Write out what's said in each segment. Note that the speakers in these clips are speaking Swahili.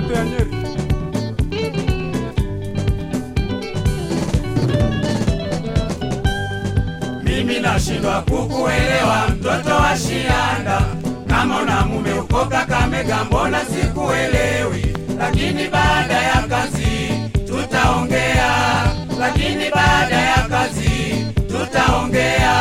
yote ya Nyeri. Mimi nashindwa kukuelewa mtoto wa Shianda, kama una mume uko Kakamega, mbona sikuelewi? Lakini baada ya kazi tutaongea, lakini baada ya kazi tutaongea.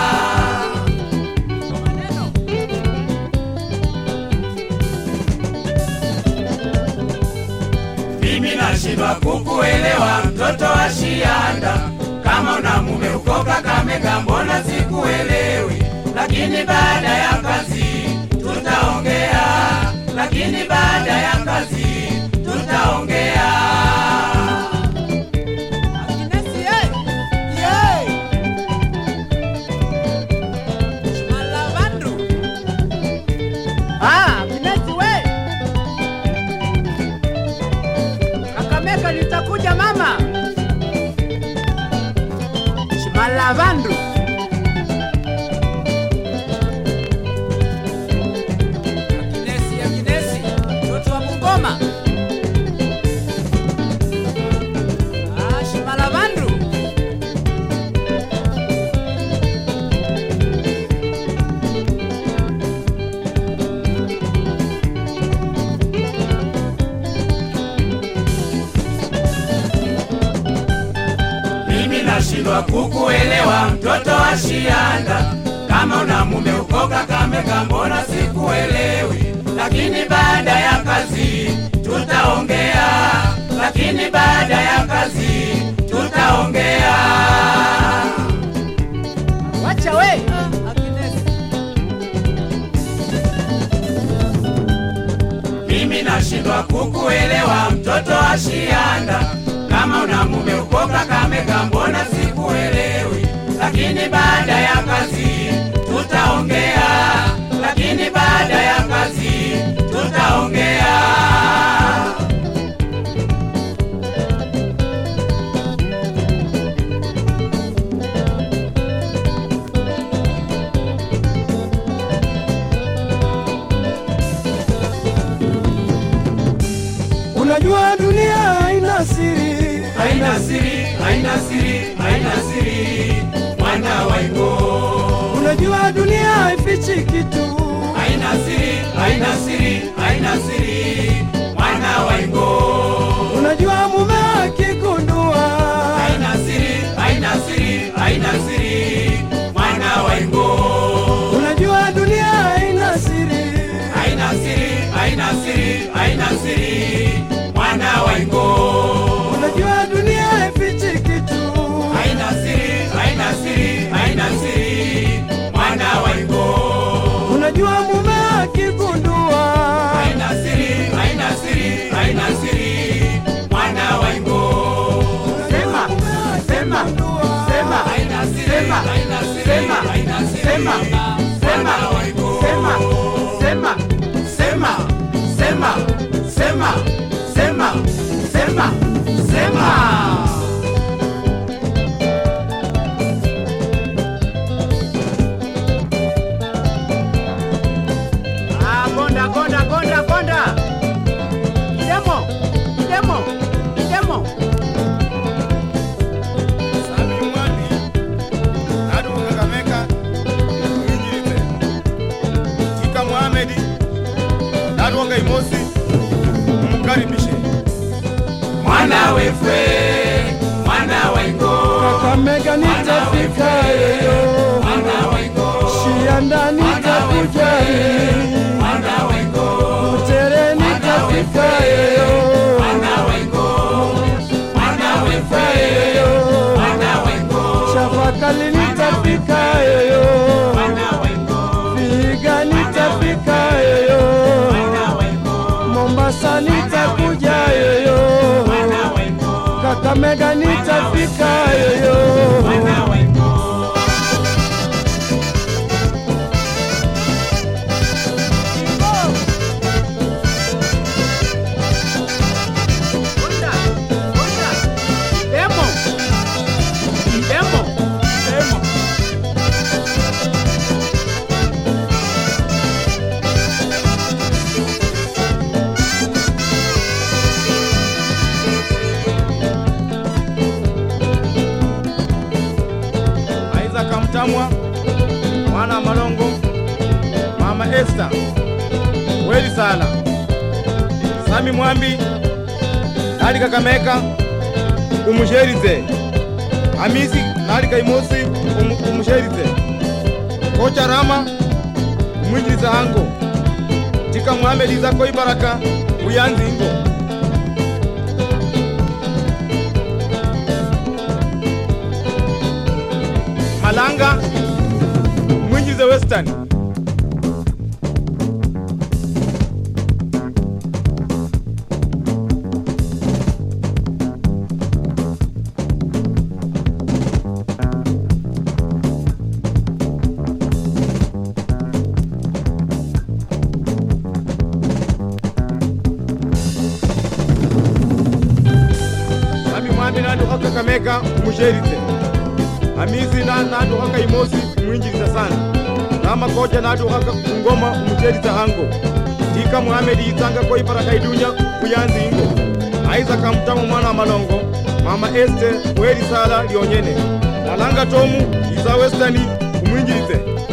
Mimi nashindwa kukuelewa mtoto wa Shianda, kama una mume uko Kakamega, mbona sikuelewi? Lakini baada ya kazi tutaongea, lakini baada ya kazi tutaongea. Akinesi, ye! Ye! Malavandu. Ah, Akinesi, we! Kakamega nitakuja mama. Shimalavandu. Akinesi, Akinesi, mtoto wa Bungoma. Ah, Shimalavandu. Mimi nashindwa kukuelewa mtoto wa Shianda, kama una mume uko Kakamega, mbona sikuelewi? Lakini baada ya kazi tutaongea, lakini baada ya kazi tutaongea. Wacha we. Akinesi. Mimi nashindwa kukuelewa mtoto wa Shianda, kama una mume uko Kakamega, mbona sikuelewi? Lakini baada ya kazi tutaongea, lakini baada ya kazi tutaongea. Unajua dunia haina siri, Haina siri, haina siri, haina siri, mwana wa Ingo. unajua dunia haifichi kitu. Haina siri, haina siri, haina siri, mwana wa Ingo. Unajua mume akigundua, Haina siri, haina siri, haina siri, mwana wa Ingo. unajua dunia haina siri, Haina siri, haina siri, haina siri, mwana wa Ingo. unajua dunia haifichi kitu. Haina siri, haina siri, haina siri, mwana wa Ingo. Unajua mume akigundua, Haina siri, haina siri, haina siri, mwana wa Ingo. Sema, sema, sema, haina siri, sema, haina siri, sema, haina siri, sema, sema, sema, sema, sema, sema, sema, sema, sema, sema. Ah, gonda, gonda, gonda, gonda. Idemo, idemo, idemo. Sami Mwani, Adu Kakamega, Injilite, Tika Mohamedi, Dadwonga Imosi, mkaribishe. Mwana wefwe, mwana wa Ingo. Kakamega nitafika yoyo, Mwana wa Ingo. Shianda nitakuja yoyo, Mwana wa Ingo. Butere nitafika yoyo, Mwana wa Ingo. Mwana wefwe, mwana wa Ingo. Chapakali nitafika yoyo, Mwana wa Ingo. Vihiga nitafika yoyo, Mwana wa Ingo. Mombasa nitakuja yoyo, Mwana wa Ingo. Kakamega nitafika yoyo. Mwana wa Ingo. Gonda, gonda. Idemo, idemo, idemo. Mutamwa, mwana wa Malongo, mama Esther, Weli Sala, Sami Mwambi, nali Kakameka, umusherize. Hamisi nali Kaimosi, umu- umusherize. Kocha Rama, umwinjiliza hango. Tika Muhamedi zako ibaraka, uyanzi ingo. Malanga, umwinjilize Western. Sami Mwambi nanduka Kakamega umusherize. Hamisi na nanduka Kaimosi umwinjiliza sana. Rama koja nanduka Ngoma umusheriza hango. Tika Muhamedi itanga ko ibaraka idunya kuyanzi ingo. Aiza kamtamu mwana wa Malongo. Mama Este Weli Sala lionyene. Malanga Tomu iza Westani umwinjilize.